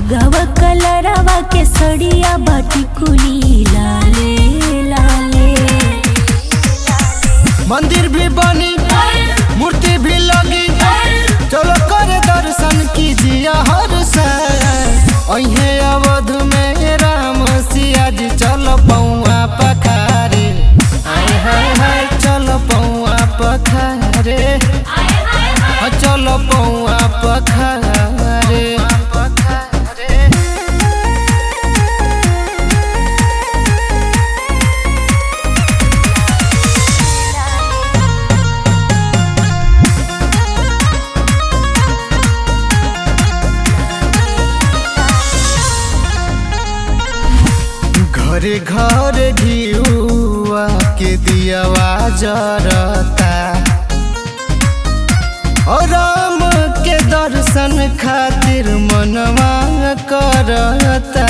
सुगवा कलरवा के सड़िया बाटी कुली लाले लाले मंदिर भी बनी मूर्ति भी लगी चलो कर दर्शन कीजिए हर साल अहे अवध में राम सिया जी चल पौआ पखारे हाय हाय हाय चल पौआ पखारे हाँ, चल पौआ पखारे घरे घर घिउआ के दियावा जरता और राम के दर्शन खातिर मनवा करता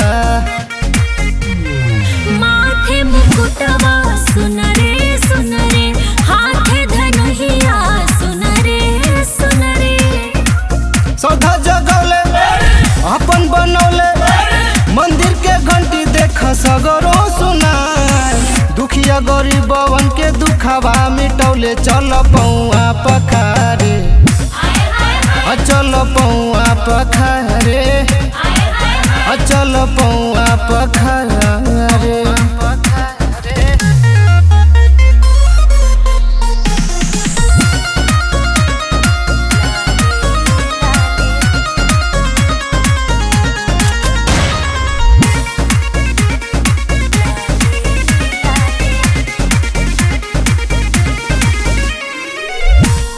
माथे मुकुटवा सुन रे सुन रे हाथे धनुहिया सुन रे सुन रे सौधा जगौले अपन बनौले मंदिर के घंटी देख सगरो सुना दुखिया गरीबवन के दुखवा मिटौले चल पौआ पखारे हाँ, चल पौआ पखारे हाँ, चल पौआ पखारे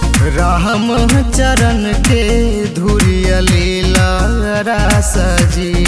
राम चरण के धुरिया लीला सजी